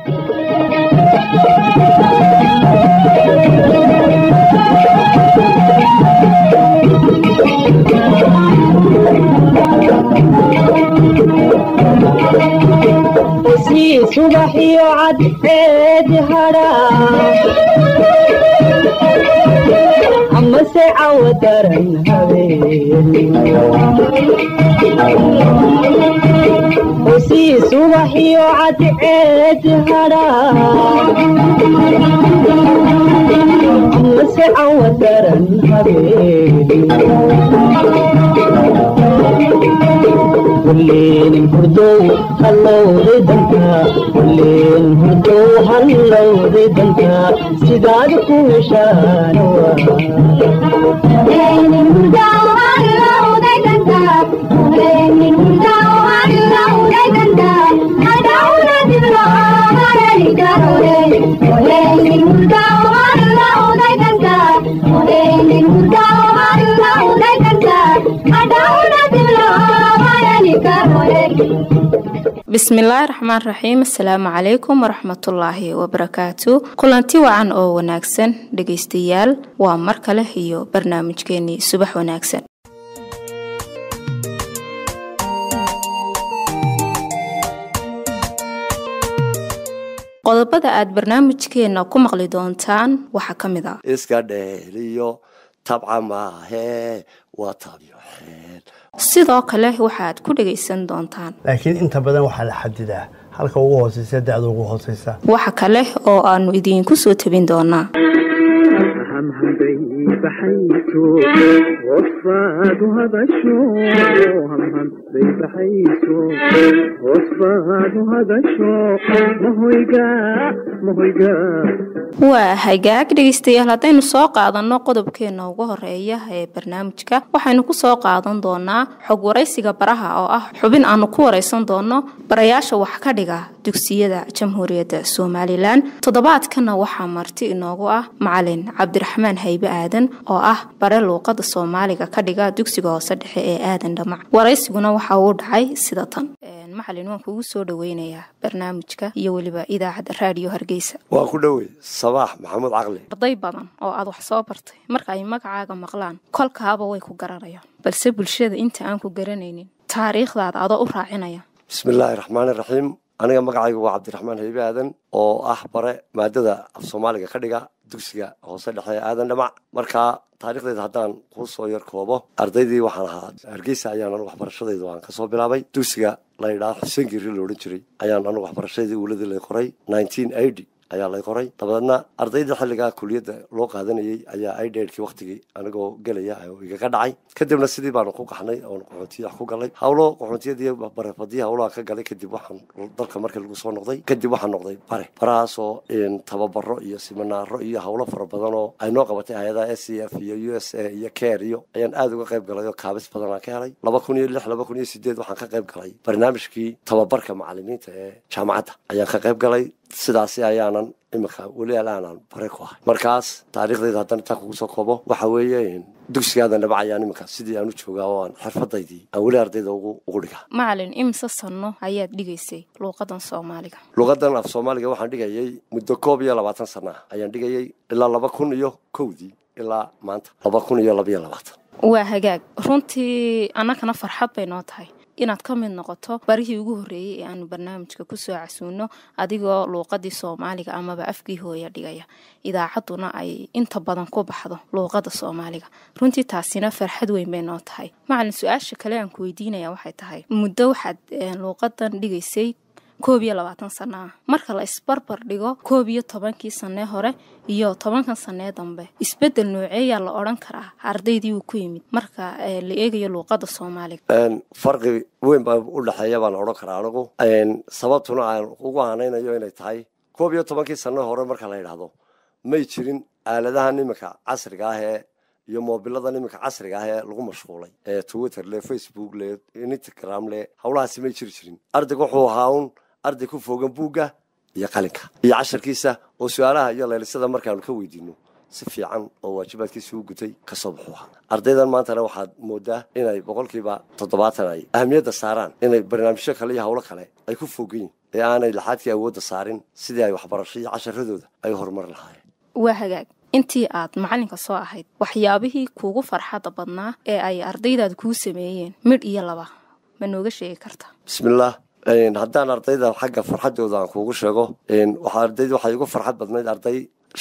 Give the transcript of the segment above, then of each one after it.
sii subax iyo cadceed hadhaa amase cawo daran habeen sii subax iyo cadceed hadhaa amase cawo daran habeen kulleen hurdow hallowday danka kulleen hurdow hallowday danka sidaad ku heshaan bismillaahi raxmaan raxiim asalaamu calaykum waraxmatullaahi wabarakaatu kulanti wacan oo wanaagsan dhegaystayaal waa mar kale iyo barnaamijkeenii subax wanaagsan qodobada aad barnaamijkeena ku maqli doontaan waxaa ka mid ah iska dheeliyo tabca maahee waa tabyo xeel sidoo kale waxaad ku dhagaysan doontaan laakiin inta badan waxaa la xadidaa halka ugu hooseysa da'da ugu hooseysa waxa kale oo aanu idiinku soo tabin doonaa hamhamday baxayso hoosbaadu hadasho hamhamday baxayso hoosbaadu hadasho mahoyga mahoyga waa hagaag dhegaystayaal haddaynu soo qaadanno qodobkeena ugu horeeya ee barnaamijka waxaynu ku soo qaadan doonaa xog waraysiga baraha oo ah xubin aanu ku waraysan doono barayaasha wax ka dhiga dugsiyada jamhuuriyadda somalilan toddobaadkana waxaa marti inoogu ah macalin cabdiraxmaan haybe aadan oo ah bare luuqada soomaaliga ka dhiga dugsiga hoose dhexe ee aadan dhamac waraysiguna waxa uu dhacay sida tan macalin waan kugu soo dhaweynayaa barnaamijka iyo weliba idaacadda raadiyo hargeysa waa ku dhowey sabaax maxamuud caqli arday badan oo aad wax soo bartay marka ay magacaaga maqlaan kolkaaba way ku garanayaan balse bulshada inta aan ku garanaynin taariikhdaada adoo u raacinaya bismillaahi raxmaani raxiim aniga magacaygu waa cabdiraxmaan haybe aadan oo ah bare maadada af soomaaliga ka dhiga dugsiga hoose dhexe ee aadan dhamac markaa taarikhdeeda haddaan kuu soo yar koobo ardaydii waxaan ahaa hargeysa ayaan anu waxbarashadayda aan kasoo bilaabay dugsiga la yidhaha xuseen giiri la odhan jiray ayaan anu waxbarashadii uuladii lay qoray ayaa lay qoray dabadeedna ardaydii xilligaa kuliyadda loo qaadanayey ayaa idhkii waktigii anigoo gelaya oo igaga dhacay kadibna sidii baanu ku qaxnay oon qaxoontiya ku galay hawlo qaxoontiyadii barefadii hawlaha ka galay kadib waxaan dalka markii lagu soo noqday kadib waxaan noqday bare barahaasoo tababaro iyo siminaaro iyo hawlo fara badan oo ay noo qabatay hay-adaha s c f iyo u s a iyo care iyo ayaan aada uga qayb galay oo kaabis badan aan ka helay laba kun iyo lix laba kun iyo sideed waxaan ka qayb galay barnaamijkii tababarka macalimiinta ee jaamacadda ayaan ka qayb galay sidaasi ayaanan iminka weli alaanan bare ku ahay markaas taariikhdayda haddana intaa kugu soo koobo waxa weeye dugsigaadan dhabac ayaan iminka sidii aan u joogaa oo aan xirfadaydii aan weli ardayda ugu ugu dhigaa macalin imise sanno ayaad dhigaysay luuqadan soomaaliga luuqadan af soomaaliga waxaan dhigayay muddo koob iyo labaatan sana ah ayaan dhigayay ilaa laba kun iyo kowdii ilaa maanta laba kun iyo labaiyo labaatan waa hagaag runtii annagana farxad bay noo tahay inaad ka mid noqoto barihii ugu horreeyey ee aanu barnaamijka kusoo casuuno adigoo luuqadii soomaaliga amaba afkii hooya dhigaya idaacadduna ay inta badan ku baxdo luuqada soomaaliga runtii taasina farxad weyn bay noo tahay macalin su-aasha kale aan ku weydiinaya waxay tahay muddo waxaad luuqadan dhigaysay koob iyo labaatan sana ah marka la isbarbar dhigo koob iyo tobankii sanee hore iyo tobankan sanee dambe isbedel nooceeyaa la odhan karaa ardaydii uu ku yimid marka la eegayo luuqada soomaaliga farqi weyn baa u dhexeeya baan odhan karaa anigu sababtuna aan ugu aanaynayo inay tahay koob iyo tobankii sanee hore marka la yidhaahdo may jirin aaladahan iminka casriga ah ee iyo moobiladan iminka casriga ah ee lagu mashquulay ee twitter le facebook le instagram le howlahaasi may jiri jirin ardayga wuxuu ahaa un arday ku fogan buugga iyo qalinka iyo casharkiisa oo su-aalaha iyo leelisada markaanu ka weydiino si fiican oo waajibaadkiisa u gutay kasoo baxuu ahaa ardaydan maantana waxaad moodaa inay boqolkiiba toddobaatan ay ahamiyadda saaraan inay barnaamijyo kale iyo howlo kale ay ku fogan yihin ee aanay laxaadkii awoodda saarin sidii ay waxbarasho iyo casharadooda ay horumar lahaayeen waa hagaag intii aad macalinka soo ahayd waxyaabihii kuugu farxadda badnaa ee ay ardaydaad kuu sameeyeen midh iyo laba ma nooga sheegi karta bismillaah haddaan ardayda xagga farxaddooda aan kuugu sheego waxaa ardayda waxay igu farxad badnayd arday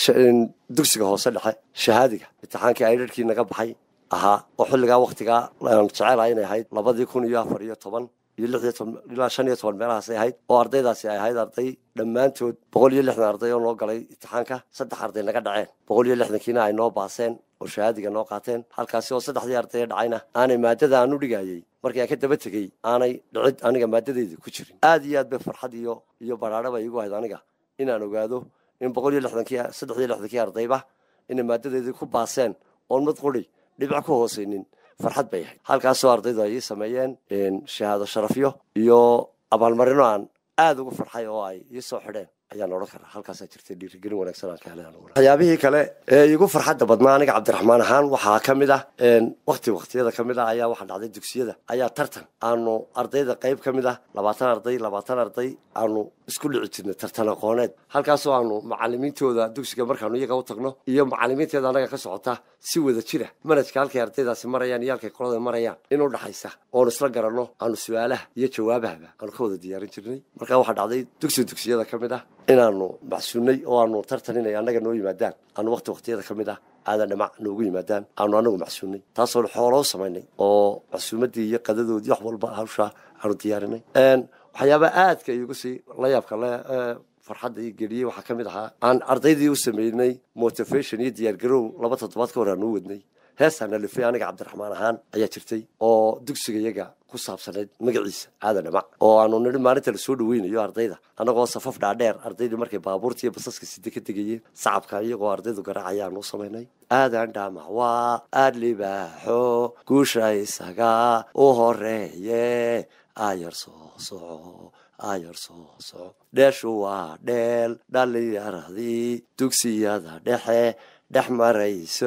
dugsiga hoose dhexe shahaadiga imtixaankii aydharhkii naga baxay ahaa oo xilligaa waktigaa aan jecelahay inay ahayd labadii kun iyo afar iyo toban iyo lix iyo toban ilaa shan iyo toban meelahaasay ahayd oo ardaydaasi ay ahayd arday dhammaantood boqol iyo lixdan arday oo noo galay imtixaanka saddex arday naga dhaceen boqol iyo lixdankiina ay noo baaseen oo shahaadiga noo qaateen halkaasi oo saddexdii ardayee dhacayna aanay maadada aan u dhigayey markii aan ka daba tegey aanay dhicid aniga maadadeyda ku jirin aad iyo aad bay farxad iyo iyo baraadho bay igu ahayd aniga inaan ogaado in boqol iyo lixdankii saddex iyo lixdankii ardayba inay maadadeedii ku baaseen oon mid quri dhibic ku hoosaynin farxad bay ahayd halkaasoo ardaydu ay ii sameeyeen shahaado sharafyo iyo abaalmarino aan aada ugu farxay oo ay ii soo xidheen ayaan odhan karaa halkaasaa jirtay dhiirigelin wanaagsan aan ka helay waxyaabihii kale ee igu farxadda badnaa aniga cabdiraxmaan ahaan waxaa ka mid ah wakti waktiyada ka mid ah ayaa waxaa dhacday dugsiyada ayaa tartan aanu ardayda qayb ka mid ah labaatan arday labaatan arday aanu isku dhici jirnay tartan aqooneed halkaasoo aanu macalimiintooda dugsiga markaanu iyaga u tagno iyo macalimiinteeda annaga ka socota si wada jira manajka halkay ardaydaasi marayaan iyo halkay qolada marayaan inuu dhaxaysa oonu isla garanno aanu su-aalaha iyo jawaabahaba aanu ka wada diyaarin jirnay markaa waxaa dhacday dugsi dugsiyada ka mid ah inaanu macsuunay oo aanu tartan inay annaga noo yimaadaan aanu wakti waktiyada ka mid ah aadan dhamac noogu yimaadaan aanu anagu macsuunay taasoo xooloo samaynay oo macsuumadii iyo qadadoodii wax walba hawshaa aanu diyaarinay waxyaaba aadka igu sii la yaabka le farxadda ii geliyey waxaa ka mid ahaa aan ardaydii u sameynay motivation iyo diyaargarow laba toddobaad ka hor aan u wadnay heestaan alifay aniga cabdiraxmaan ahaan ayaa jirtay oo dugsiga iyaga ku saabsanayd magaciisa aadan dhamac oo aanu nidhi maalinta lasoo dhaweynayo ardayda annagoo safaf dhaadheer ardaydii markay baabuurta iyo basaska side ka tegayeen sacabka iyagoo ardaydu garaacaya aanu u samaynay aadan dhamac waa aad libaaxo guusha isaga u horeeye ayar soo soco ayar soo soco dheeshu waa dheel dhallinyaradii dugsiyada dhexe dhex marayso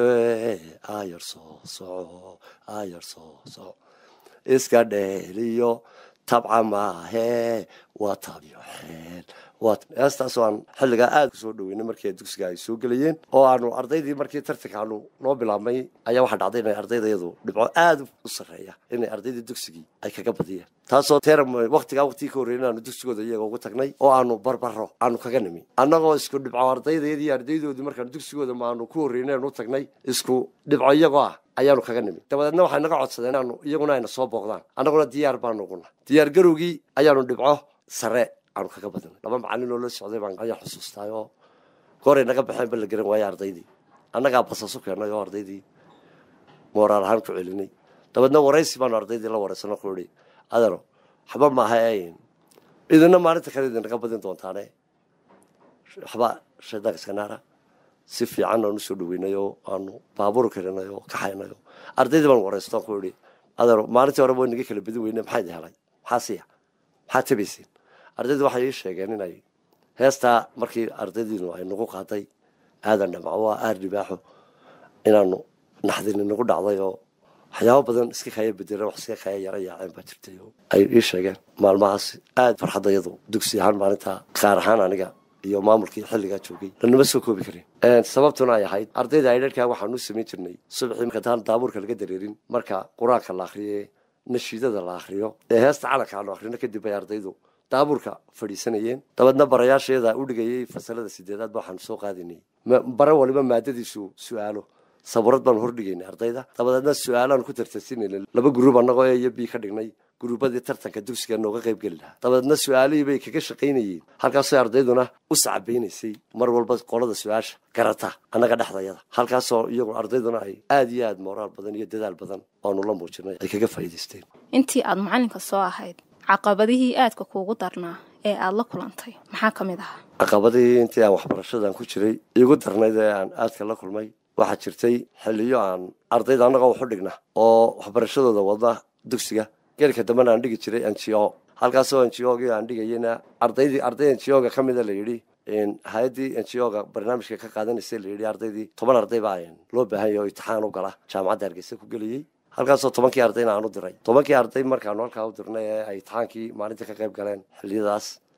ayar soo soco ayar soo soco iska dheeliyo tabca maahe waa tabyo xeel heestaasoo aan xilligaa aada kusoo dhaweynay markii dugsiga ay soo gelayeen oo aanu ardaydii markii tartanka aanu noo bilaabnay ayaa waxaa dhacday inay ardaydayadu dhibco aada u sarreeya inay ardaydii dugsigii ay kaga badiyeen taasoo teram waktigaa waktigii ka horreyn aanu dugsigooda iyaga ugu tagnay oo aanu barbaro aanu kaga nimi annagoo isku dhibco ardaydayadii ardaydoodii markaanu dugsigooda maanu ku horreyneen u tagnay isku dhibco iyagoo ah ayaanu kaga nimi dabadeedna waxay naga codsadeen inaanu iyaguna ayna soo booqdaan annaguna diyaar baanu uguna diyaar garowgii ayaanu dhibco sare aanu kaga badinay laba macalin oo la socday baan ayaa xusuustaay oo gooray naga baxeen ba la garan waaye ardaydii annagaa basasu keennay oo ardaydii mooraal ahaan ku celinay dabeedna waraysi baanu ardaydii la waraysano ku ihi adano waxba maaha idina maalinta kale idinaga badin doontaane waxba shaydaanka iska naara si fiican aanu soo dhaweynay oo aanu baabuur karinay oo kaxaynay oo ardaydii baan waraysto ku ihi adano maalintii hore waa naga kala badin weyne maxaa idi helay maxaa siya maxaa tabaysiin ardaydu waxay ii sheegeen inay heestaa markii ardaydiinu ay nagu qaaday aadan dhamaco waa aar dhibaaxo inaanu naxdini nagu dhacday oo waxyaabo badan iska kaya bedeleen wax iska kaya yara yaaceen baa jirtay oo ay ii sheegeen maalmahaas aada farxaddayadu dugsi ahaan maalinta qaar ahaan aniga iyo maamulkii xilligaa joogay lanama soo koobi karin sababtuna ay ahayd ardayda aydharkaa waxaan u samayn jirnay subaxii markataan daabuurka laga dareerin marka qur-aanka la akriye nashiidada la akriyo ee heesta calanka aanu akrino kadib bay ardaydu daabuurka fadhiisanayeen dabeedna barayaasheeda u dhigayay fasalada sideedaad ba waxaanu soo qaadinay bare waliba maadadiisu su-aalo saburad baanu hordhigaynay ardayda dabadeedna su-aalaanu ku tartarsinayna laba gruub annagoo e iyo b ka dhignay gruubadii tartanka dugsiga nooga qayb geli lahaa dabadeedna su-aalihii bay kaga shaqaynayeen halkaasoo ardayduna u sacbaynaysay mar walba qolada su-aasha garata annaga dhexdayada halkaasoo iyagu ardayduna ay aada iyo aada mooraal badan iyo dadaal badan oanu la muujinay ay kaga faa'iidaysteen intii aad macalinka soo ahayd caqabadihii aadka kuugu darnaa ee aada la kulantay maxaa ka mid ahaa caqabadihii intii aan waxbarashadan ku jiray iigu darnayd ee aan aadka la kulmay waxaa jirtay xiliyo aan ardayda annagoo waxu dhigna oo waxbarashadooda wadna dugsiga geelka dambena aan dhigi jiray ngo halkaasoo ngogii aan dhigayena ardaydii arday ngoga ka mida la yidhi hay-addii ngoga barnaamijka ka qaadanaysa la yidhi ardaydii toban arday baa loo baahan yahay oo imtixaan u gala jaamacadda hargeysa ku geliyey halkaasoo tobankii ardayna aan u diray tobankii arday markaanu halkaa u dirnay ee ay imtixaankii maalinta ka qayb galeen xiliyadaas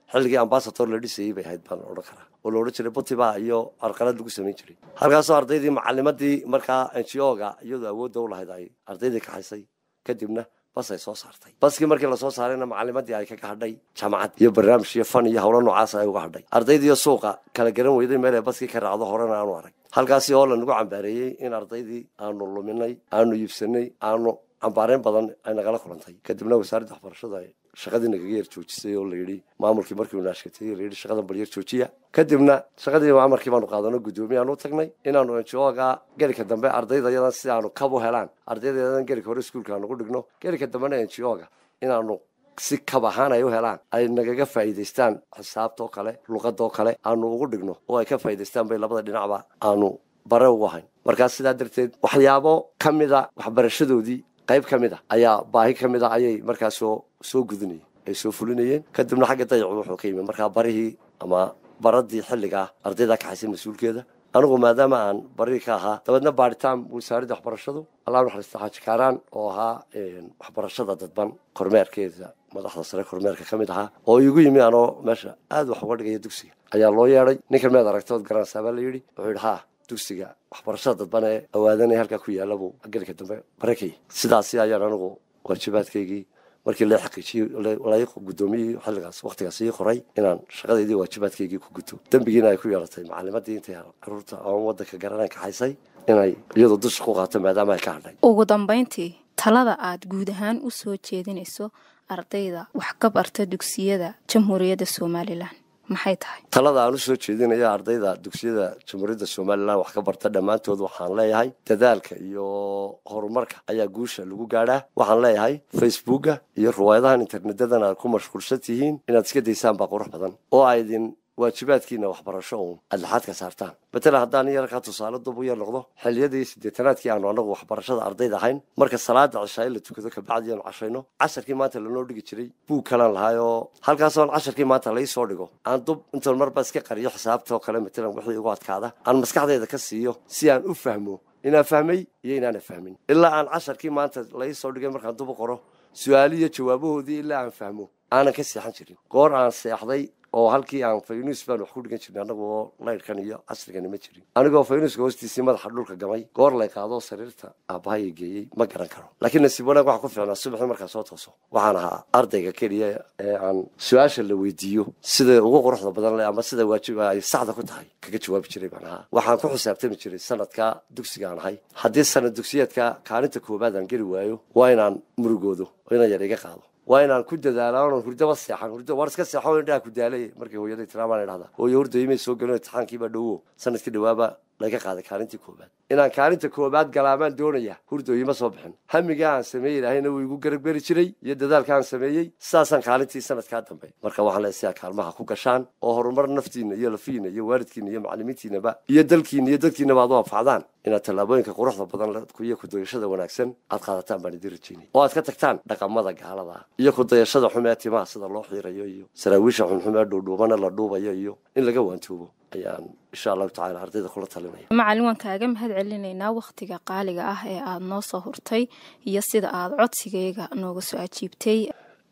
xilligii ambasador la dhisayey bay ahayd baan odhan karaa oo la odhan jiray butiba iyo arqalad lagu samayn jiray halkaasoo ardaydii macalimadii markaa n g o ga iyadoo awoodda u lahayd ay ardaydii kaxaysay kadibna bas ay soo saartay baskii markii lasoo saarayna macalimadii ay kaga hadhay jaamacad iyo barnaamij iyo fan iyo howlo noocaas ay uga hadhay ardaydiiyo suuqa kala garan weyday meel ay baskii ka raacdo horena aanu arag halkaasi oo lanagu cambaareeyey in ardaydii aanu luminay aanu iibsanay aanu cambaareyn badan ay nagala kulantay kadibna wasaaradda waxbarashada ay shaqadii nagaga yar joojisay oo layidhi maamulkii markiiu naashkatay layidhi shaqadan bal yar joojiya kadibna shaqadii amarkii baanu qaadano guddoomiyaanu tagnay inaanu enjooga gelika dambe ardayda yadan si aanu kab u helaan ardayda yadan gelika hore iskuulka aanu ku dhigno gelika dambena enjooga inaanu si kab ahaan ay u helaan ay nagaga faa'iidaystaan xisaabtoo kale luqadoo kale aanu ugu dhigno oo ay ka faa'iidaystaan bay labada dhinacba aanu bare ugu hayn markaas sidaa darteed waxyaabo ka mida waxbarashadoodii qayb ka mid a ayaa baahi ka mid a ayay markaa soo soo gudinayeen ay soo fulinayeen kadibna xagga dayacu wuxuu ka yimi markaa barihii ama baradii xilligaa ardaydaa kaxaysay mas-uulkeeda anigu maadaama aan barihii ka ahaa dabeedna baaritaan wasaaradda waxbarashadu allah naxariista xaaji kaaraan oo ahaa waxbarashada dadban kormeerkeeda madaxda sare kormeerka ka mid ahaa oo igu yimi anoo meesha aada wax uga dhigaya dugsiga ayaa loo yeedhay ninkan meed aragtood garanaysaa baa la yidhi wuxuu yidhi haa dugsiga waxbarashada dadban ee awaadanaya halkaa ku yaalla buu gelika dambe barakay sidaasi ayaan anigu waajibaadkaygii markii la xaqiijiyey la guddoomiyey xilligaas waqtigaas ii qoray inaan shaqadeydii waajibaadkaygii ku guto dembigiina ay ku yeelatay macalimadii intay caruurta ama wadanka garanaan kaxaysay inay iyadoo dusha ku qaato maadaama ay ka hadhay ugu dambayntii talada aad guud ahaan u soo jeedinayso ardayda wax ka barta dugsiyada jamhuuriyadda somalilan maxay tahay talada aan u soo jeedinaya ardayda dugsiyada jamhuuriyadda somalilan wax ka barta dhammaantood waxaan leeyahay dadaalka iyo horumarka ayaa guusha lagu gaadhaa waxaan leeyahay facebooka iyo riwaayadahan internedadan aad ku mashquulsan tihiin inaad iska daysaan baa qurux badan oo aydin waajibaadkiina waxbarasho uun aad laxaad ka saartaan matalan haddaan yarkaa tusaale dub u yar noqdo xilliyadii siddeetanaadkii aanu anagu waxbarashada ardayda ahayn marka salaada cishaa la tukado kabacdi aanu cashayno casharkii maanta lanoo dhigi jiray buug kalaan lahay oo halkaasoon casharkii maanta lai soo dhigo aan dub intoon marba iska qariyo xisaabtoo kale matalan wixii igu adkaada aan maskaxdayda ka siiyo si aan u fahmo inaan fahmay iyo inaana fahmin ilaa aan casharkii maanta lai soo dhigay markaan dub u qoro su-aaliyo jawaabahoodii ilaa aan fahmo aanan ka seexan jirin goor aan seexday oo halkii aan faynuus baan wax ku dhigan jirnay annagu oo laydhkan iyo casrigani ma jirin anigoo faynuuska hoostiisii madaxa dhulka gamay goor lay qaadoo sariirta aabahaya geeyey ma garan karo laakiin nasiib wanaag waxaa ku fiicnaa subaxii markaa soo tooso waxaan ahaa ardayga keliya ee aan su-aasha la weydiiyo sida ugu quruxda badan leh ama sida waajib ay saxda ku tahay kaga jawaabi jiray baan ahaa waxaan ku xisaabtami jiray sanadka dugsigaan ahay haddii sanad dugsiyeedka kaalinta koowaad aan geli waayo waa inaan murugoodo oo inaan yar iga qaado waa inaan ku dadaala onan hurdaba seexan hurdo war iska seexo indhaha ku daalay markii hooyaday tiraamaan idhahda hooyo hurdayimay soo gelin imtixaankiibaa dhowo sanadkii dhawaaba laga qaaday kaalintii koobaad inaan kaalinta koobaad galaamaan doonaya hurdooyima soo bixin hamigaa aan sameeyey ilaahayna wuu igu garagberi jiray iyo dadaalka aan sameeyey sidaasaan kaalintii sanadkaa dambe marka waxaan leeay si aa kaalmaha ku gashaan oo horumar naftiina iyo lafiina iyo waalidkiina iyo macalimiintiinaba iyo dalkiina iyo dadkiinaba aad u anfacdaan inaad tallaabooyinka quruxda badan iyo kudayashada wanaagsan aad qaadataan baan idin rajeynay oo aad ka tagtaan dhaqamada gaalada iyo kudayashada xumee timaha sida loo xiirayo iyo saraawiisha xunxumee dhuudhuubana la dhuubayo iyo in laga waantoobo ayaan insha allahu tacala ardayda kula talinaya macalin waan kaaga mahad celinaynaa wakhtiga qaaliga ah ee aada noo soo hurtay iyo sida aada codsigayga nooga soo ajiibtay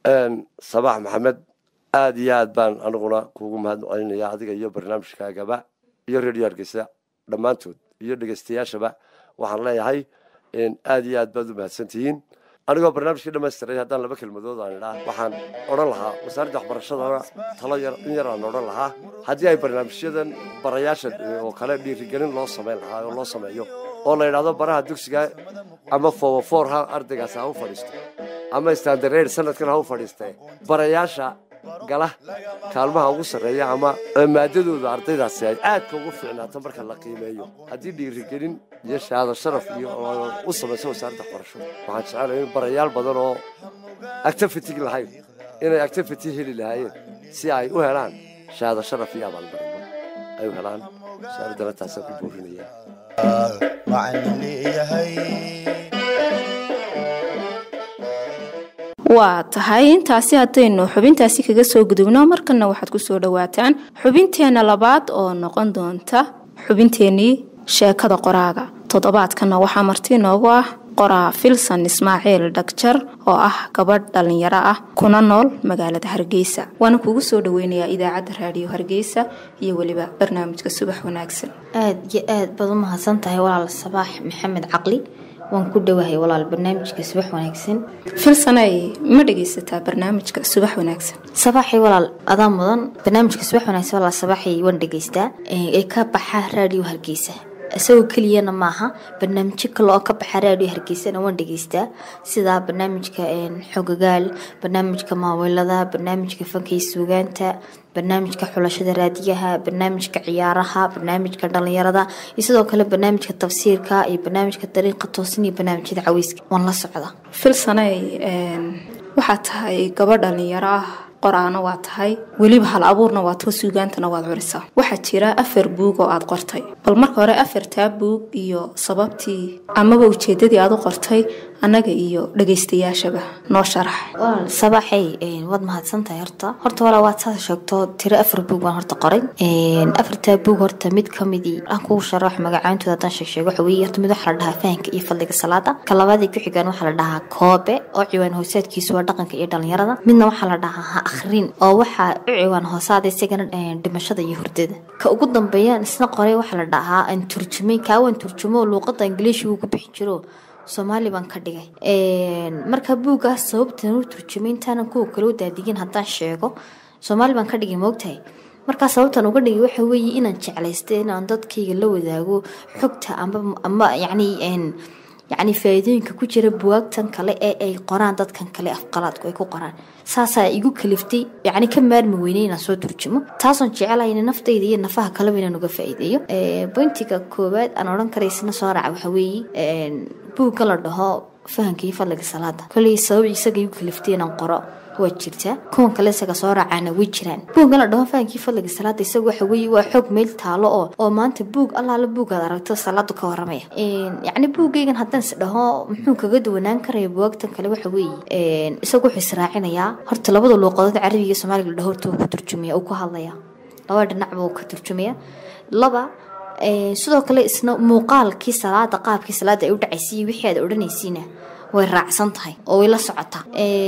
sabax maxamed aada iyo aad baan aniguna kuugu mahad celinaya adiga iyo barnaamijkaagaba iyo redio hargeysa dhammaantood iyo dhegeystayaashaba waxaan leeyahay aada iyo aad baad u mahadsantihiin anigoo barnaamijkii dhamaystiray haddaan laba kelmadood aan idhaa waxaan odhan lahaa wasaaradda waxbarashadana talo yar in yar aan odhan lahaa haddii ay barnaamijyadan barayaasha oo kale dhiirigelin loo samayn lahaa oo loo sameeyo oo la yidhahdo baraha dugsiga ama fowafoor ha ardaygaas ha u fadhiisto ama standareed sanadkan ha u fadhiistee barayaasha gala kaalmaha ugu sarreeya ama maadadooda ardaydaasi ay aadka ugu fiicnaato marka la qiimeeyo haddii dhiirigelin iyo shahaado sharaf iyo u samayso wasaaradda waxbarasho waxaan jecelahay in barayaal badan oo activitig lahayn inay activity heli lahaayeen si ay u helaan shahaado sharaf iyo abaalmarino ay u helaan wasaaraddana taasaan ku boorinaya waa tahay intaasi haddaynu xubintaasi kaga soo gudubno markana waxaad ku soo dhowaataan xubinteenna labaad oo noqon doonta xubinteennii sheekada qoraaga toddobaadkana waxaa marti inoogu ah qoraa filson ismaaciil dhagjar oo ah gabadh dhallinyaro ah kuna nool magaalada hargeysa waana kugu soo dhaweynayaa idaacadda raadiyo hargeysa iyo weliba barnaamijka subax wanaagsan aada iyo aad baad u mahadsan tahay walaal sabaax maxamed caqli waan ku dhowahay walaal barnaamijka subax wanaagsan filsanay ma dhegaysataa barnaamijka subax wanaagsan sabaaxay walaal adaa mudan barnaamijka subax wanaagsan walaal sabaaxay waan dhegaystaa ee ka baxa raadiyo hargeysa isagoo keliyana maaha barnaamijyo kale oo ka baxa raadiyo hargeysana waan dhegaystaa sida barnaamijka xogagaal barnaamijka maaweelada barnaamijka fankay suugaanta barnaamijka xulashada raadiyaha barnaamijka ciyaaraha barnaamijka dhalinyarada iyo sidoo kale barnaamijka tafsiirka iyo barnaamijka dariiqa toosin iyo barnaamijyada caweyska waan la socda filsanay waxaad tahay gabadh dhallinyaro ah qoraana waa tahay weliba hal abuurna waad ka suugaantana waad curisaa waxaa jira afar buug oo aad qortay bal marka hore afartaa buug iyo sababtii amaba ujeedadii aad u qortay annaga iyo dhagaystayaashaba noo sharax walaal sabaaxay waad mahadsantahay horta horta walaa waad saas sheegto tiro afar buug baan horta qoray afartaa buug horta mid kamidii aan kugu sharax magacaantooda haddaan sheeg sheego waxa weeye horta mid waxaa la dhahaa fahanka iyo fadliga salaada ka labaadii ku xigaan waxaa la dhahaa koobe oo ciwaan hoosaadkiisu waa dhaqanka iyo dhalinyarada midna waxaa la dhahaa ha akhrin oo waxaa u ciwaan hoosaada isagana dhimashada iyo hurdada ka ugu dambeeyaan isna qoray waxaa la dhahaa aan turjumay kaawaan turjumo luuqada ingiliishi uu ku bixi jiro soomaali baan ka dhigay marka buuggaas sababtan u turjumay intaanan kuwa kale u daadigin haddaan sheego soomaali baan ka dhigay moogtahay markaa sababtan uga dhigay waxa weeye inaan jeclaystay inaan dadkayga la wadaago xogta amba ama yacni yacni faa-iidooyinka ku jira buwaagtan kale ee ay qoraan dadkan kale afqalaadku ay ku qoraan saasaa igu kaliftay yacni ka maarmi weynay inaan soo turjumo taasoon jecelahay in naftayda iyo nafaha kaleba inaan uga faa-iideeyo bointiga koowaad aan odhan karaysna soo raaca waxa weeye buugga la dhaho fahanka iyo fadliga salaada koley sabab isaga igu kaliftay inaan qoro waa jirtaa kuwan kale isaga soo raacaana way jiraan buuggan la dhaho fahankii fadliga salaada isaga waxa weeye waa xoog meel taalo oo oo maanta buug allaala buugaad aragto salaadu ka waramaya yacni buuggaygan haddaan is dhaho muxuu kaga duwanaan karaya buwaagtan kale waxa weeye isaga wuxuu israacinayaa horta labada luuqadood carabiga iyo soomaaliga la dhaho horta uu ku turjumaya uu ku hadlaya laba dhinacba uu ka turjumaya laba sidoo kale isna muuqaalkii salaada qaabkii salaada ay u dhacaysay wixii aad odhanaysiina way raacsan tahay oo way la socotaa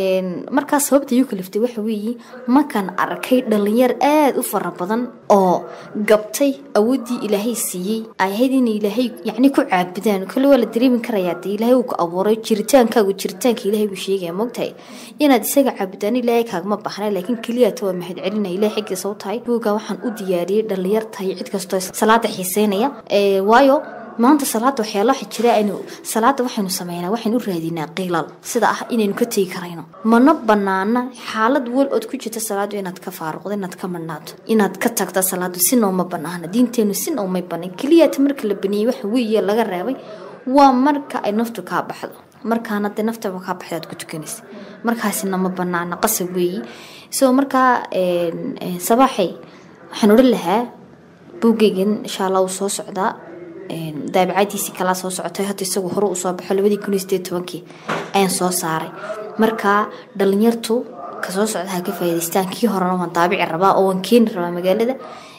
markaa sababta iyu kaliftay waxa weeye markaan arkay dhalinyar aada u fara badan oo gabtay awooddii ilaahay siiyey ay ahayd inay ilaahay yacni ku caabudaan kale waa la dareemi karayaa dee ilaahay uu ku abuuray jiritaankaagu jiritaanka ilaahay buu sheegaya moogtahay inaad isaga caabudaan ilaahay kaagama baxna laakiin keliyata waa mahad celinaya ilahay xaggiisa u tahay buuga waxaan u diyaariyey dhalinyar tahay cid kastoo salaada xiiseynaya waayo maanta salaada waxyaala waxa jira aynu salaada waxaynu sameynaa waxaynu u raadinaa qiilal sida ah inaynu ka tegi karayno mana banaana xaalad wal ood ku jirta salaadu inaad ka faaruqdo inaad ka madhnaato inaad ka tagta salaadu si nooma banaana diinteenu si noomay banan keliyata marka la baneeyey waxa weeye laga reebay waa marka ay naftu kaa baxdo markaana dee naftaba kaa baxda aad ku tukanaysa markaasina ma banaana qasab weeye isagoo markaa sabaaxay waxaan odhan lahaa buugeygan insha allah uu soo socdaa daabicadiisii kalaa soo socotay hadda isagu hore usoo baxo labadii kun iyo sideed tobankii ayaan soo saaray marka dhalinyartu kasoo socda ha ka faa'iidaystaan kii horena waan daabici rabaa oo waan keeni rabaa magaalada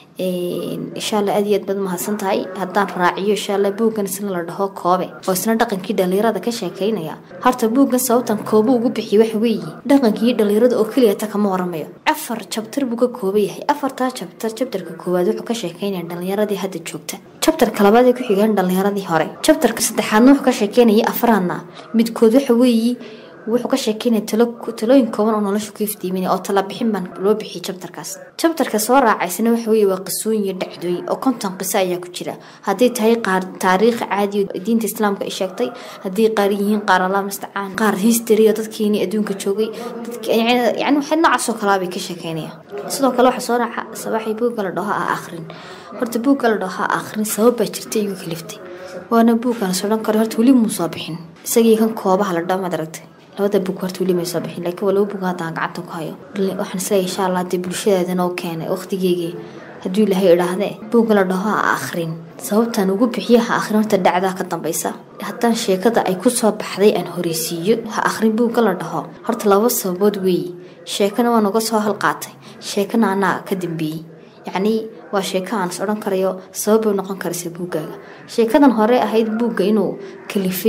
insha allah aad iyo aad baad mahadsan tahay haddaan raaciyo insha allah buuggan isna la dhaho koobe oo isna dhaqankii dhalinyarada ka sheekeynaya horta buuggan sababtan koobo ugu bixiy waxa weeye dhaqankii dhalinyarada oo keliya ta kama waramayo afar jabtar buu ka kooban yahay afartaa jabtar jabtarka koowaad wuxuu ka sheekeynaya dhalinyaradii hadda joogta jabtarka labaad ee ku xigaan dhalinyaradii hore jabtarka saddexaadna wuxuu ka sheekeynaya afraadna midkood waxa weeye wuxuu ka sheekeynaya talooyin kooban oo nolosha ku iftiiminaya oo tala bixin baan loo bixiyay jabtarkaas jabtarka soo raacaysana waxa weeye waa qisooyin iyo dhacdooyin oo konton qiso ayaa ku jira hadday tahay qaar taariikh caadi oo diinta islaamka ay sheegtay hadday qaar yihiin qaar allah mustacaan qaar history oo dadkeenii adduunka joogay yani waxay noocaasoo kalaa bay ka sheekeynaya sidoo kale waxaa soo raaca sabaaxay buugga la dhaho ah akhrin horta buugga la dhaho ah akhrin sabab baa jirta igu kaliftay waana buuggan sodhan karo horta weli muu soo bixin isagii kan koobaha la dhaho maad aragtay labada bug horta weli may soo bixin laakiin waa laba bug haddaan gacanta ku hayo waxaan isleeyahay insha allah dee bulshadeedana oo keenay waqtigeygii hadduu ilaahay idhaahdee buugga la dhaho ha akhrin sababtaan ugu bixiyo ha akhrin horta dhacdaa ka dambaysa haddaan sheekada ay ku soo baxday aan horeysiiyo ha akhrin buugga la dhaho horta laba sababood weeye sheekana waan uga soo halqaatay sheekana anaa ka dambeeyey yacnii waa sheeko aan is odhan karayo sabab bay noqon karaysa buuggaaga sheekadan hore ahayd buugga inuu kalifay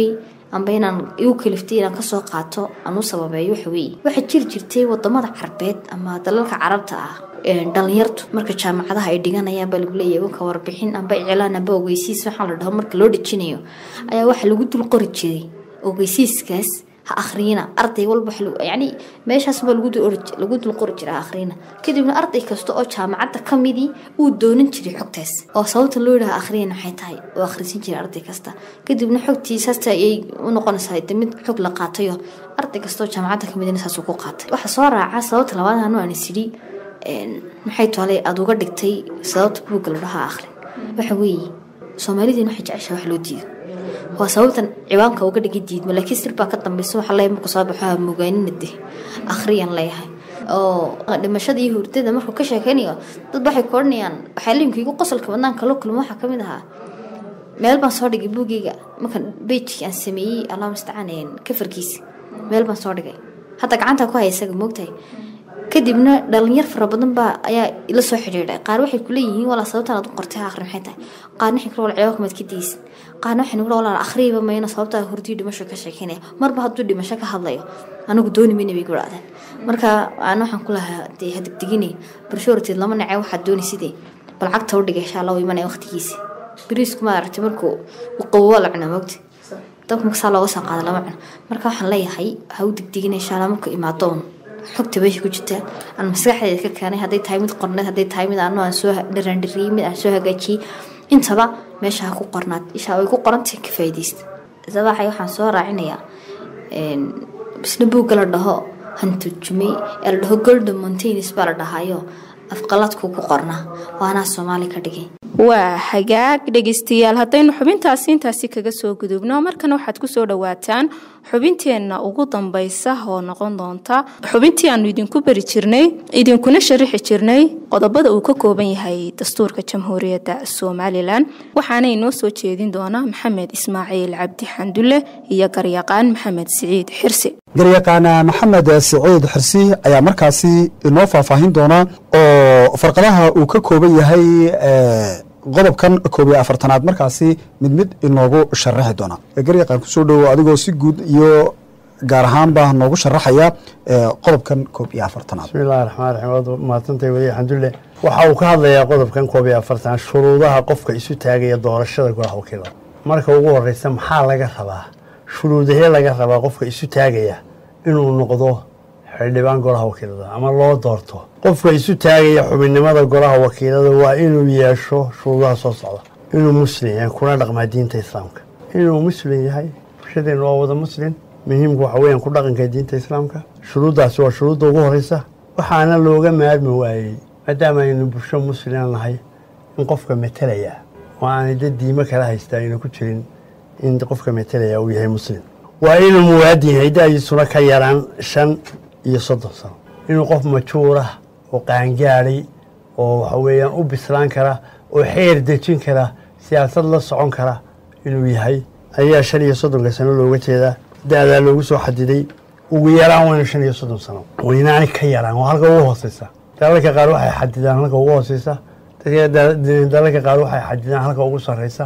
amba inaan igu kaliftay inaan kasoo qaato aan u sababeeyo waxa weeye waxaa jiri jirtay wadamada carbeed ama dalalka carabta ah dhalinyartu marka jaamacadaha ay dhiganayaan baa lagu leeyahay wanka warbixin amba iclaan amba ogeysiis waxaa la dhaho marka loo dhejinayo ayaa waxaa lagu dul qori jiray ogeysiiskaas ha akhriyina arday walba yani meeshaas baa lagu dul qori jira ha akhriyina kadibna arday kasta oo jaamacadda ka midii uu doonan jiray xogtaas oo sababta loo yidhaha akhriyana maxay tahay oo akhrisan jiray arday kasta kadibna xogtiisaasta ayay u noqonaysaa de mid xog la qaatayo arday kasta oo jaamacadda ka midina saasuu ku qaatay waxaa soo raaca sababta labaad anu aan isidhi maxay tolay aada uga dhigtay sababta buugga la dhaha akhri waxa weeye soomaalidiin waxay jeceshaa wax loo diido waa sababtan ciwaanka uga dhigi diidmo laakiin sir baa ka dambaysa waxa leeyahay markuu soo baxo mugaanina de akhriyaan leeyahay oo dhimashada iyo hurdada markuu ka sheekaynayo dad waxay ku odhanayaan waxaa liimka igu qosolka badnaan kala kulmo waxaa ka mid ahaa meel baan soo dhigay buugeyga markan beijkii aan sameeyey allah mustacaan kafarkiisa meel baan soo dhigay hadda gacanta ku haya isaga moogtahay kadibna dhalinyar fara badan baa ayaa ila soo xidhiidhay qaar waxay kuleeyihiin walaa sababtaan aad u qortay akhri maxay tahay qaarna waxay kula wal ciwaanka maad ka daysin qaarna waxay nagula walaa akhriiba mayna sababtaa hurdii dhimasho ka sheekeynaya marba hadduu dhimasho ka hadlayo anigu dooni mayna bay gudhaadeen marka aan waxaan ku lahaa dee hadigdigine barshoorteed lama nacee waxaad dooni sidee bal cagta u dhigay insha allah u imanaya waqtigiisa bariisku ma aragtay markuu u qabowa la cunaa moogta dabka marka saa looga soo qaada lama cuno marka waxaan leeyahay ha u digdigina insha allah markuu imaadoon xogta meesha ku jirta aan maskaxdeeda ka keenay hadday tahay mid qorneed hadday tahay mid aanu aan soo dharaandhiriyey mid aan soo hagaajiyey intaba meesha ha ku qornaad isha way ku qorantahay ka faa'iidaysta sabaxay waxaan soo raacinayaa bisna buugga la dhaho hanturjumay ee la dhaho golden mountains baa la dhahayo afqaladku ku qornaa waanaa soomaali ka dhigay waa hagaag dhegaystayaal haddaynu xubintaasi intaasi kaga soo gudubno markana waxaad kusoo dhawaataan xubinteenna ugu dambaysa oo noqon doonta xubintii aanu idinku beri jirnay idinkuna sharixi jirnay qodobada uu ka kooban yahay dastuurka jamhuuriyadda somalilan waxaana inoo soo jeedin doona maxamed ismaaciil cabdi xandulle iyo garyaqaan maxamed siciid xirsi garyaqaan maxamed siciid xirsi ayaa markaasi inoo faahfaahin doona oo farqadaha uu ka kooban yahay qodobkan koob iyo afartanaad markaasi mid mid inoogu sharaxi doona garyaqaan kusoo dhowo adigoo si guud iyo gaar ahaanba noogu sharaxaya qodobkan koob iyo afartanaad bismi illahi raxmaan raxiim waad mahadsantahay weli xamdulle waxa uu ka hadlayaa qodobkan koob iyo afartanaad shuruudaha qofka isu taagaya doorashada golaha wakiilada marka ugu horeysa maxaa laga rabaa shuruudahee laga rabaa qofka isu taagaya inuu noqdo xildhibaan golaha wakiilada ama loo doorto qofka isu taagaya xubinnimada golaha wakiilada waa inuu yeesho shuruudaha soo socda inuu muslim yahay kuna dhaqmaa diinta islaamka inuu muslim yahay bulshadeenu waa wada muslim muhiimku waxa weeyaan ku dhaqanka diinta islaamka shuruuddaasi waa shuruudda ugu horeysa waxaana looga maarmi waayey maadaama aynu bulsho muslima nahay in qofka metelaya oo aanay dad diimo kala haystaa ayna ku jirin in qofka metelaya uu yahay muslim waa inuu muwaadin yahay da-diisuna ka yaraan shan iyo soddon sano inuu qof majuurah oo qaangaadhay oo waxa weeyaan u bislaan kara oo xeer dejin kara siyaasad la socon kara inuu yahay ayaa shan iyo soddonka sano looga jeedaa da-daa loogu soo xadiday ugu yaraan waynu shan iyo soddon sano waynaani ka yaraan waa halka ugu hooseysa dalalka qaar waxay xadidaan halka ugu hooseysa dalalka qaar waxay xadidaan halka ugu sareysa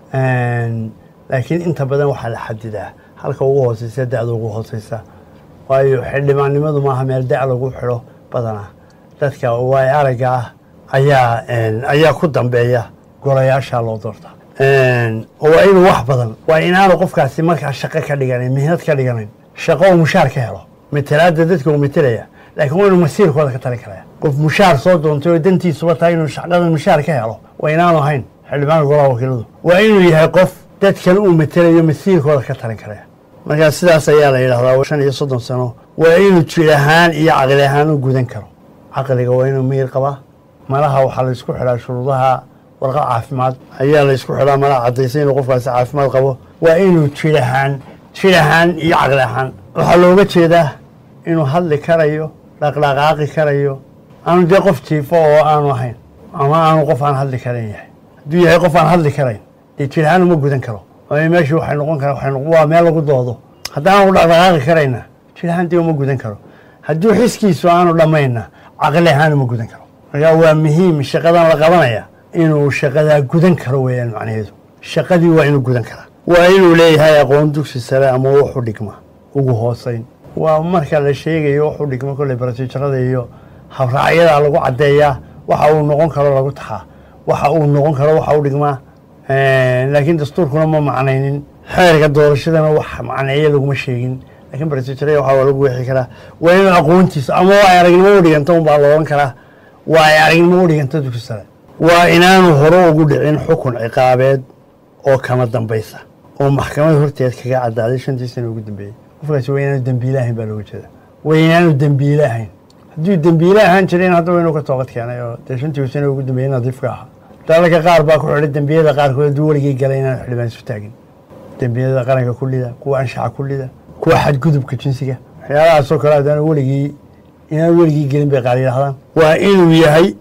laakiin inta badan waxaa la xadidaa halka ugu hooseysa da-da ugu hooseysa waayo xildhibaannimadu maaha meel da- lagu xidho badanaa dadka waay aragga ah ayaa ayaa ku dambeeya golayaasha loo doorta waa inuu wax badan waa inaanu qofkaasi markaa shaqo ka dhiganayn mihnad ka dhiganayn shaqo uu mushaar ka helo matelaadda dadka uu metelaya laakiin waa inuu masiirkooda ka tali karaya qof mushaar soo doontay oo dantiisuba tahay inuu shaqadan mushaar ka helo waa inaanu ahayn xildhibaanka golaha wakiiladu waa inuu yahay qof dadkan uu metelayo masiirkooda ka talin karaya markaa sidaas ayaa la yidhahdaa shan iyo soddon sano waa inuu jir ahaan iyo caqli ahaan u gudan karo caqliga waa inuu miyir qabaa malaha waxaa la isku xidhaa shuruudaha warqad caafimaad ayaa la isku xidhaa malaha caddaysay inuu qofkaasi caafimaad qabo waa inuu jir ahaan jir ahaan iyo caqli ahaan waxaa looga jeedaa inuu hadli karayo dhaqdhaqaaqi karayo aanu dee qof jiifo oo aanu ahayn ama aanu qof aan hadli karayn yahay hadduu yahay qof aan hadli karayn dee jir ahaan uma gudan karo meeshii waxay noqon kara waa meel lagu doodo haddaanu dhaqdhaqaaqi karayna jir ahaan dee uma gudan karo hadduu xiskiisu aanu dhammayna caqli ahaan uma gudan karo markaa waa muhiim shaqadan la qabanaya inuu shaqadaa gudan karo weeyaan macnaheedu shaqadii waa inuu gudan karaa waa inuu leeyahay aqoon dugsi sare ama wuxu dhigma ugu hooseyn waa marka la sheegayo wuxu dhigma kolley barasijarada iyo habraacyada lagu caddeeyaa waxa uu noqon karo lagu taxaa waxa uu noqon karo waxa u dhigmaa laakiin dastuurkuna ma macnaynin xeerka doorashadana wax macneeyo laguma sheegin laakiin barasijarada waxa waa lagu weexi karaa waa in aqoontiisa ama waa ay aragnimo u dhiganta unbaa la odhan karaa waa ay aragnimo u dhiganta dugsi sare waa inaanu hore ugu dhicin xukun ciqaabeed oo kama dambaysa oo maxkamad horteed kaga cadaaday shantii sana ugu dambeeyey qofkaasi waa inaanu dembiile ahayn baa looga jeeda waa inaanu dembiile ahayn hadduu dembiile ahaan jirin hadda waa inuu ka toobad keenay oo dee shantii sana ugu dambeeyey nadiifka ahaa dalalka qaar baa ku xidhay dembiyada qaarkood hadduu weligii galay inaan xildhibaan isu taagin dembiyada qaranka kullida kuwa anshaxa kullida kuwa xadgudubka jinsiga waxyaalahaasoo kale haddaan weligii inaan weligii gelin bay qaar yidhahdaan waa inuu yahay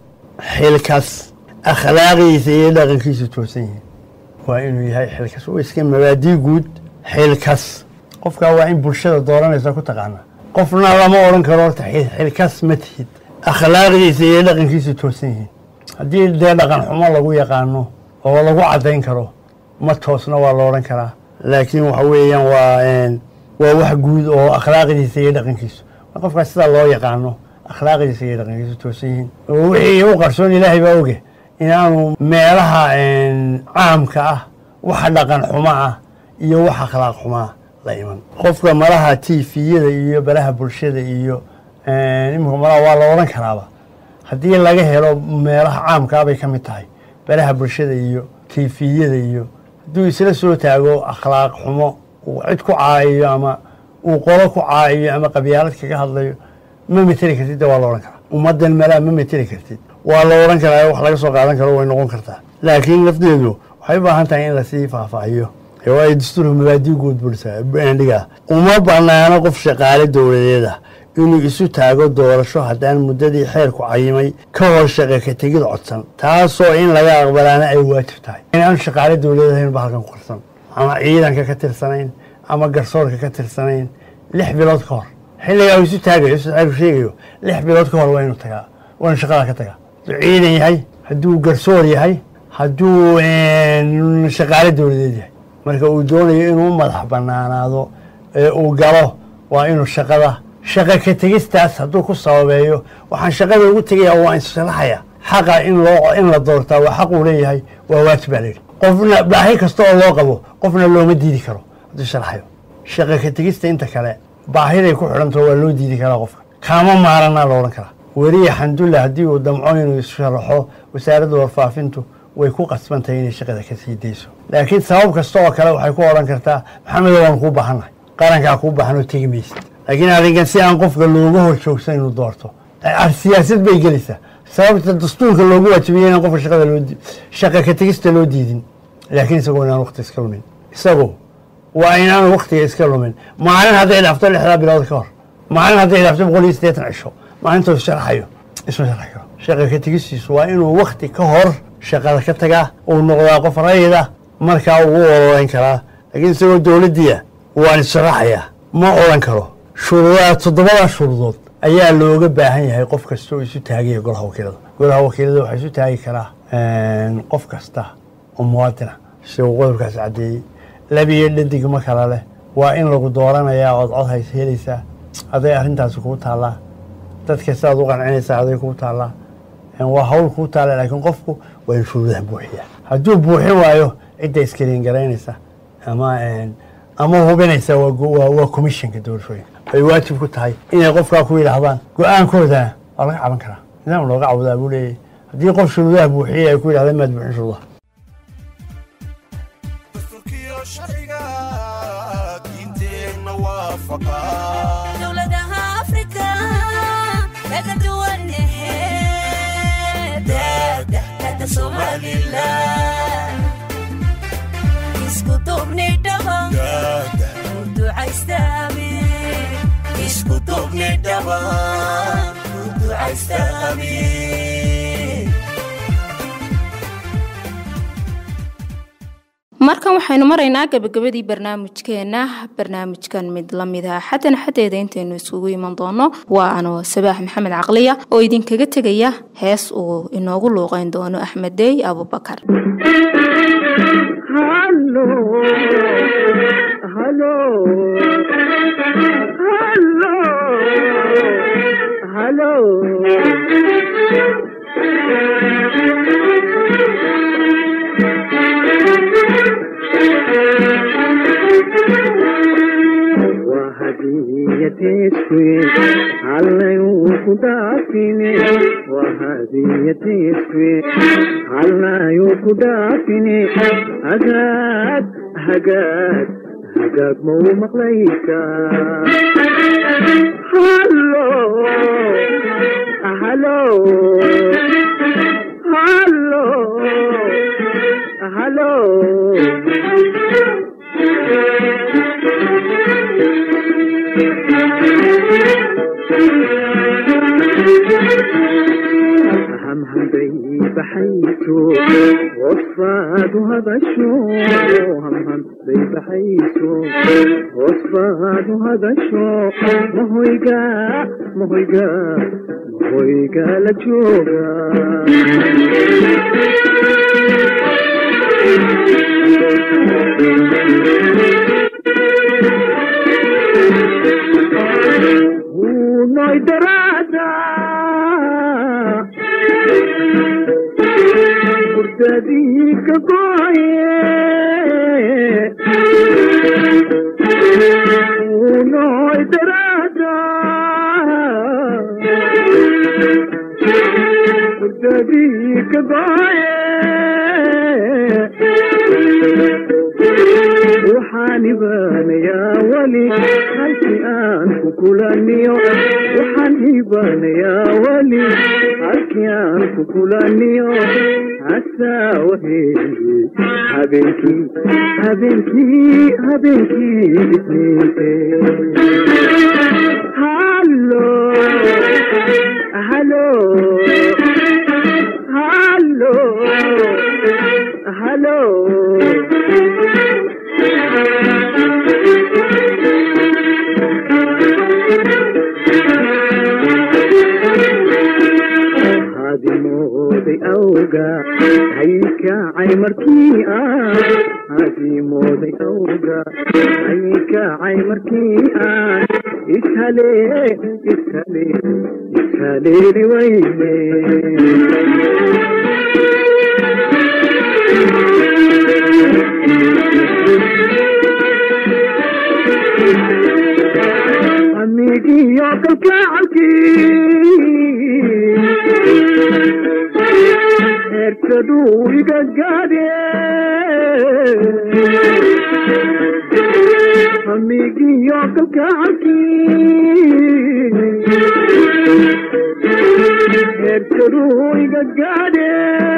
xilkas akhlaaqdiisa iyo dhaqankiisu toosan yihiin waa inuu yahay xilkas oo iska mabaadii guud xilkas qofkaa waa in bulshada dooranaysa ku taqaana qofna lama odhan karo horta xilkas ma tihid akhlaaqdiisa iyo dhaqankiisu toosan yihiin haddii dee dhaqan xumo lagu yaqaano oo lagu caddayn karo ma toosna waa la odhan karaa laakiin waxa weeyaan waa waa wax guud oo akhlaaqdiisa iyo dhaqankiisu qofkaas sidaa loo yaqaano akhlaaqdiisa iyo dhaqankiisu toosan yihiin wixii u qarsoon ilaahay baa oge inaanu meelaha caamka ah waxa dhaqan xumo ah iyo wax akhlaaq xumaa la iman qofka malaha tifiyada iyo baraha bulshada iyo iminka malaha waa la odhan karaaba haddii laga helo meelaha caamkaa bay ka mid tahay baraha bulshada iyo tifiyada iyo hadduu isla soo taago akhlaaq xumo uu cid ku caayiyo ama uu qolo ku caayiyo ama qabyaalad kaga hadlayo ma meteli kartid de waa la odhan karaa ummaddan malaa ma meteli kartid waa la odhan karaa wax laga soo qaadan karo way noqon kartaa laakiin lafdeedu waxay u baahan tahay in lasii faahfaahiyo waayo dastuurka mabaadii guud buldhigaa uma banaano qof shaqaale dowladeeda inuu isu taago doorasho haddaan muddadii xeerku cayimay ka hor shaqa ka tegid codsan taasoo in laga aqbalaana ay waajib tahay inaanu shaqaale dowladeed ahayn ba halkan ku qarsan ama ciidanka ka tirsanayn ama garsoorka ka tirsanayn lix bilood ka hor xilligaa uu isu taagayo xeerku sheegayo lix bilood ka hor waa inuu tagaa waa inu shaqada ka tagaa hadduu ciidan yahay hadduu garsoor yahay hadduu shaqaale dowladeed yahay marka uu doonayo inuu madax banaanaado ee uu galo waa inuu shaqada shaqa ka tegistaas hadduu ku sababeeyo waxaan shaqada ugu tegaya waa insharaxaya xaqa in loo in la doortaa waa xaq uu leeyahay waa waajib baa layidhi qofna baahi kasta oo loo qabo qofna looma diidi karo hadduu sharaxayo shaqa ka tegista inta kale baahiday ku xidhanto waa loo diidi karaa qofka kaama maaranaa la odhan karaa weriya xandulla haddii uu damco inuu isharaxo wasaaradda warfaafintu way ku qasbantahay inay shaqada ka sii dayso laakiin sabab kasta oo kale waxay ku odhan kartaa maxamedo waan kuu baahannahay qarankaa kuu baahan oo tegi maysid laakiin arrinkan si aan qofka looga hor joogsan inuu doorto siyaasad bay gelaysaa sababta dastuurka loogu waajibiyey inaan qofka shaqada loo shaqa ka tegista loo diidin laakiin isagoo inaan waqti iska lumin isagu waa inaanu waqtiga iska lumin maalin hadday dhaafto lixdaa bilood ka hor maalin hadday dhaafto boqol iyo siddeetan cisho maalintuu sharaxayo isma sharaxi karo shaqa ka tegistiisu waa inuu waqti ka hor shaqada ka tagaa uu noqdaa qof rayida markaa ugu ololeyn karaa laakiin isagoo dowladdiia waan isharaxayaa ma odhan karo shuruudaa toddobada shuruudood ayaa looga baahan yahay qof kasta oo isu taagaya golaha wakiilada golaha wakiilada waxaa isu taagi karaa qof kasta oo muwaadina sida uu qodobkaas caddeeyey labiyo dhadig ma kala leh waa in lagu dooranayaa ood cod hays helaysaa aday arrintaasi kuu taallaa dadka sidaad u qancinaysaa aday kuu taallaa waa hawl kuu taalla laakiin qofku waa in shuruudaha buuxiyaa hadduu buuxin waayo cidda iskaliin garaynaysa ama ama hubinaysa waa commissionka doorashooyinka ay waajib ku tahay inay qofkaa ku yidhaahdaan go-aankoodana waa laga caban karaa nidaam looga cawdaa buu leeyahy haddii qof shuruudaha buuxiyey ay ku yidhahdaan maad buuxin shuruudaha dowladaha afrika laga duwanehe daada somalilan isku duubnidhaba ducaystaami isku duubnidhaba ducaystaami markan waxaynu maraynaa gabagabadii barnaamijkeena barnaamijkan mid lamida xadan xadeeda intaynu isugu iman doono waa anoo sabaax maxamed caqliya oo idinkaga tegaya hees uu inoogu luuqeyn doono axmed dey abubakar Hello, hello, hello, hello. وهديتي علي وكدافني وهديتي علي وكدافني هقاد هقاد هقاد مو مقليكا هلو هلو هلو هم هم بي بحيثو وصفاد هذا الشو هم هم بي بحيثو وصفاد هذا الشو ما هو يقع ما هو يقع ما هو يقع لجوقا ونوي درادا وردادي كباية ونوي درادا وردادي كباية waxaani baanayaa weli halkii aan ku kulaniyo waxaani baanayaa weli halkii aan ku kulaniyo hasaawaheeni habeenkii habeenkii habeenkii isniinte hallo hallo hallo hallo hadimooday awga haykacay markii aan hadimooday awga haykacay markii aan ishale ishale ishaleeli wayne amigiyo kalkacalkii heerkaduu iga gaadhe amigiyo kalkacalkii heerkaduu iga gaadhe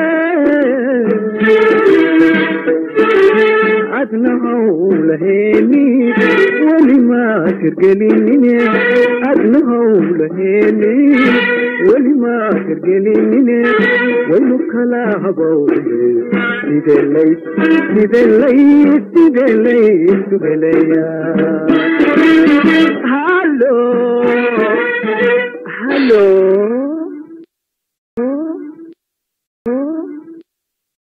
adna hawlaheeni weli maa tirgelinine adna hawlaheeni weli maa tirgelinine waynu kala habowne sidee lay sidee lay sidee laysu heleyaa